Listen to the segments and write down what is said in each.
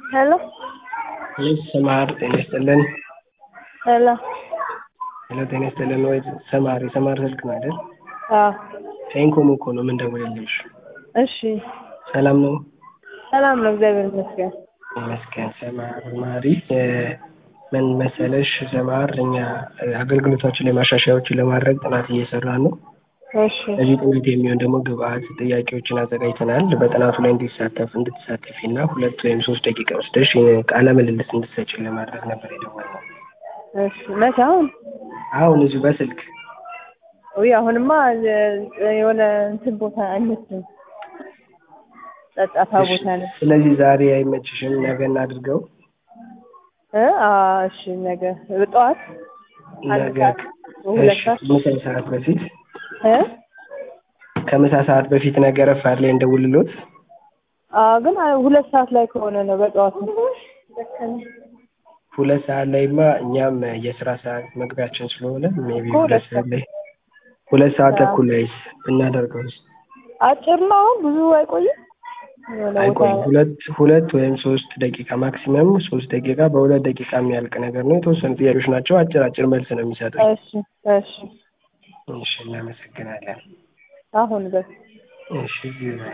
ሄሎ ልጅ ሰማር ጤና ይስጥልን። ሄሎ ሄሎ ጤና ይስጥልን። ወይ ሰማር የሰማር ስልክ ነው አይደል? አዎ ከኢንኮም እኮ ነው የምንደውልልሽ። እሺ ሰላም ነው? ሰላም ነው፣ እግዚአብሔር ይመስገን። ይመስገን። ሰማር ማሪ እ ምን መሰለሽ ሰማር እኛ እ አገልግሎታችን ላይ ማሻሻያዎችን ለማድረግ ጥናት እየሰራን ነው። እሺ ለዚህ ጥናት የሚሆን ደግሞ ግብአት ጥያቄዎችን አዘጋጅተናል። በጥናቱ ላይ እንዲሳተፍ እንድትሳተፊ እና ሁለት ወይም ሶስት ደቂቃ ወስደሽ እ ቃለ ምልልስ እንድትሰጪን ለማድረግ ነበር የደወልነው። እሺ መቼ? አሁን አሁን እዚሁ በስልክ ውይ አሁንማ እ የሆነ እንትን ቦታ አይመስልም፣ ጸጥታ ቦታ ነው። ስለዚህ ዛሬ አይመችሽም፣ ነገ እናድርገው። እ አዎ እሺ ነገ ጠዋት አንድ ነገ ሰዓት ሁለት እሺ፣ ሰዓት ምሳ ሰዓት በፊት እ ከምሳ ሰዓት በፊት ነገ ረፋድ ላይ እንደውልሎት። አዎ ግን አ- ሁለት ሰዓት ላይ ከሆነ ነው በጠዋት ነው። ሁለት ሰዓት ላይማ እኛም የስራ ሰዓት መግቢያችን ስለሆነ ሜይ ቢ እኮ ሁለት ሁለት ሰዓት ላይ ሁለት ሰዓት ተኩል ላይስ ብናደርገውስ? አጭር ነው አሁን ብዙ አይቆይም። የሆነ ቦታ አይቆይም። ሁለት ሁለት ወይም ሶስት ደቂቃ ማክሲመም ሶስት ደቂቃ በሁለት ደቂቃ የሚያልቅ ነገር ነው። የተወሰኑ ጥያቄዎች ናቸው። አጭር አጭር መልስ ነው የሚሰጡኝ። እሺ እሺ እሺ፣ እናመሰግናለን። አሁን በስ እሺ እዚሁ ላይ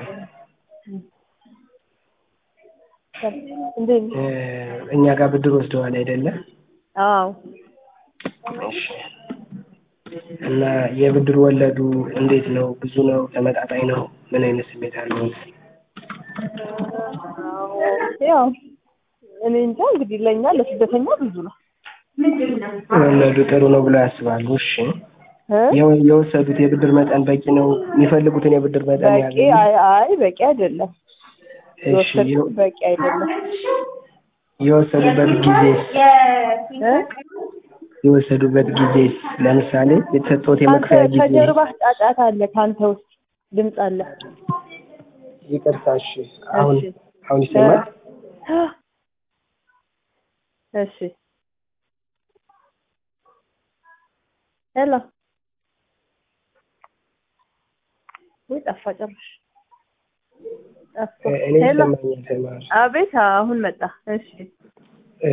እንዴት እ እኛ ጋር ብድር ወስደዋል አይደለ? አዎ እሺ። እና የብድር ወለዱ እንዴት ነው? ብዙ ነው? ተመጣጣኝ ነው? ምን አይነት ስሜት አለው? ያው እኔ እንጃ እንግዲህ ለእኛ ለስደተኛ ብዙ ነው ወለዱ ጥሩ ነው ብለው ያስባሉ? እሺ። እ የወ- የወሰዱት የብድር መጠን በቂ ነው? የሚፈልጉትን የብድር መጠን በቂ ያገኙ? አይ አይ በቂ አይደለም። እሺ። የወሰድኩት የወ- በቂ አይደለም። የወሰዱበት ጊዜስ እ የወሰዱበት ጊዜስ ለምሳሌ የተሰጠውት የመክፈያ አንተ ጊዜ ከጀርባ ጫጫታ አለ፣ ከአንተ ውስጥ ድምፅ አለ። ይቅርታ። እሺ። አሁን እሺ አሁን ይሰማል? እ እሺ ሄሎ ወይ ጠፋ ጭራሽ ጠፋ። እ እኔ ሄሎ ይሰማኛል። ሰማር አቤት አሁን መጣ። እሺ እ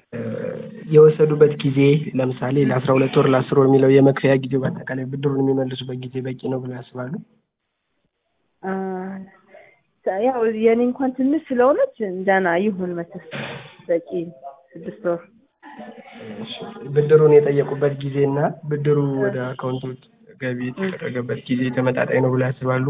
የወሰዱበት ጊዜ ለምሳሌ ለአስራ ሁለት ወር ለአስር ወር የሚለው የመክፈያ ጊዜ በአጠቃላይ ብድሩን የሚመልሱበት ጊዜ በቂ ነው ብለው ያስባሉ? አ ያው የኔ እንኳን ትንሽ ስለሆነች ደህና ይሁን መቼስ በቂ ስድስት ወር እሺ። ብድሩን የጠየቁበት ጊዜ እና ብድሩ ወደ አካውንቶች ገቢ የተደረገበት ጊዜ ተመጣጣኝ ነው ብለው ያስባሉ?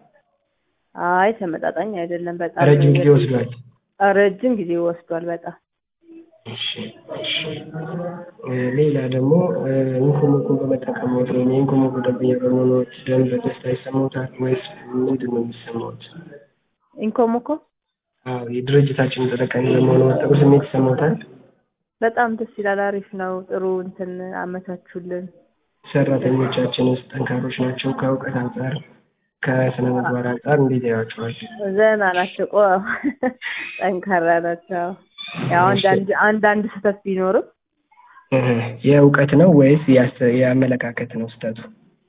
አይ ተመጣጣኝ አይደለም። በጣም ረጅም ጊዜ ወስዷል። ረጅም ጊዜ ወስዷል በጣም እሺ እሺ። እ ሌላ ደግሞ እ ኢንኮሞኮን በመጠቀምዎት ወይም የኢንኮሞኮ ደንበኛ በመሆንዎት ደንብ ደስታ ይሰማዎታል ወይስ ምንድን ነው የሚሰማዎት? ኢንኮሞኮ አዎ የድርጅታችን ተጠቃሚ በመሆንዎት ጥሩ ስሜት ይሰማዎታል? በጣም ደስ ይላል። አሪፍ ነው። ጥሩ እንትን አመቻቹልን። ሰራተኞቻችንስ ጠንካሮች ናቸው? ከእውቀት አንጻር ከስነ ምግባር አንጻር እንዴት ያዩዋቸዋል? ዘና ናቸው። ቆ ጠንካራ ናቸው። ያው አንዳንድ አንዳንድ ስህተት ቢኖርም እህ የእውቀት ነው ወይስ የአስ- የአመለካከት ነው ስህተቱ?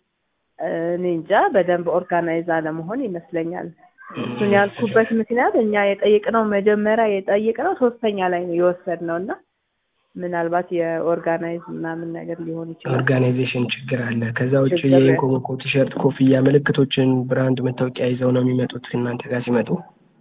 እኔ እንጃ በደንብ ኦርጋናይዝ አለመሆን ይመስለኛል። እሱን ያልኩበት ምክንያት እኛ የጠየቅነው መጀመሪያ የጠየቅነው ሶስተኛ ላይ ነው የወሰድነው እና ምናልባት የኦርጋናይዝ ምናምን ነገር ሊሆን ይችላል። ኦርጋናይዜሽን ችግር አለ። ከዛ ውጭ ችግር አለ። የኢንኮሞኮ ቲሸርት፣ ኮፍያ፣ ምልክቶችን ብራንድ መታወቂያ ይዘው ነው የሚመጡት እናንተ ጋር ሲመጡ?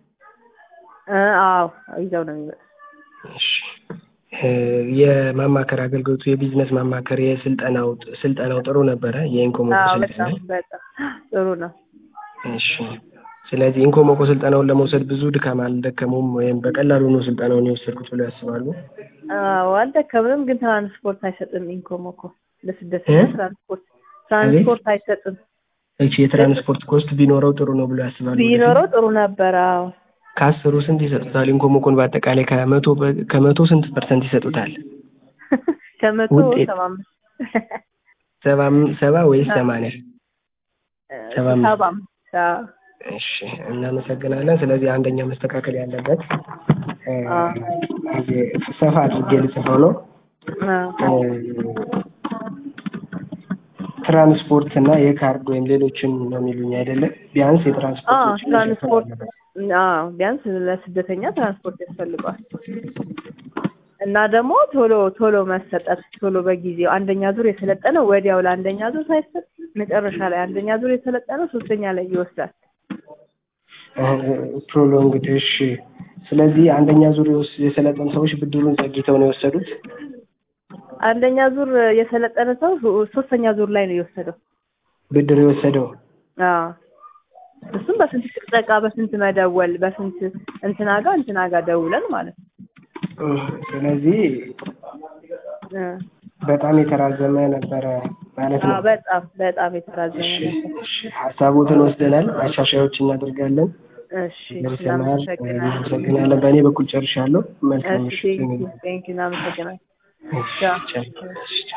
እ አዎ ይዘው ነው የሚመጡት። እሺ እ የማማከር አገልግሎቱ የቢዝነስ ማማከር የስልጠናው ስልጠናው ጥሩ ነበረ። የኢንኮሞኮ አዎ ስልጠና በጣም በጣም ጥሩ ነው። እሺ። ስለዚህ ኢንኮሞኮ ስልጠናውን ለመውሰድ ብዙ ድካም አልደከሙም ወይም በቀላሉ ነው ስልጠናውን የወሰድኩት ብለው ያስባሉ? አዎ አልደከምንም፣ ግን ትራንስፖርት አይሰጥም። ኢንኮሞኮ ለስደተኛ እ? ትራንስፖርት ትራንስፖርት አይሰጥም። እቺ የትራንስፖርት ኮስት ቢኖረው ጥሩ ነው ብለው ያስባሉ? ቢኖረው ጥሩ ነበር። አዎ ከአስሩ ስንት ይሰጡታል? ኢንኮሞኮን በአጠቃላይ ከመቶ በ- ከመቶ ስንት ፐርሰንት ይሰጡታል? ከመቶ ውጤት? ሰባ አምስት ሰባ አም- ሰባ ወይስ ሰማንያ? ሰባ አምስት። ሰባ አምስት አዎ። እሺ እናመሰግናለን። ስለዚህ አንደኛ መስተካከል ያለበት እ አዎ። ይሄ ሰፋ አድርጌ ልጽፈው ነው አዎ ትራንስፖርት እና የካርድ ወይም ሌሎችን ነው የሚሉኝ አይደለም? ቢያንስ አዎ የትራንስፖርት ትራንስፖርት አዎ ቢያንስ ለስደተኛ ትራንስፖርት ያስፈልገዋል እና ደግሞ ቶሎ ቶሎ መሰጠት ቶሎ በጊዜው አንደኛ ዙር የሰለጠነው ወዲያው ለአንደኛ ዙር ሳይሰጥ መጨረሻ ላይ አንደኛ ዙር የሰለጠነው ሶስተኛ ላይ ይወስዳል። ፕሮሎንግድ እሺ። ስለዚህ አንደኛ ዙር የወስ- የሰለጠኑ ሰዎች ብድሩን ዘግይተው ነው የወሰዱት። አንደኛ ዙር የሰለጠነ ሰው ሶስተኛ ዙር ላይ ነው የወሰደው። ብድር የወሰደው አዎ እሱም በስንት ጥቅጠቃ በስንት መደወል በስንት እንትና ጋር እንትና ጋር ደውለን ማለት ነው። ስለዚህ እ በጣም የተራዘመ ነበረ ማለት ነው። አዎ በጣም በጣም የተራዘመ እሺ፣ ነበር። እሺ፣ ሀሳቦትን ወስደናል። ማሻሻያዎች እናደርጋለን። እሺ ደርሰናል። እናመሰግናለን። እናመሰግናለን። በእኔ በኩል ጨርሻለሁ። መልካም እሺ ምሽት። ቴንኪው ቴንኪው እናመሰግናለን። እሺ፣ ቻው። እሺ፣ ቻው።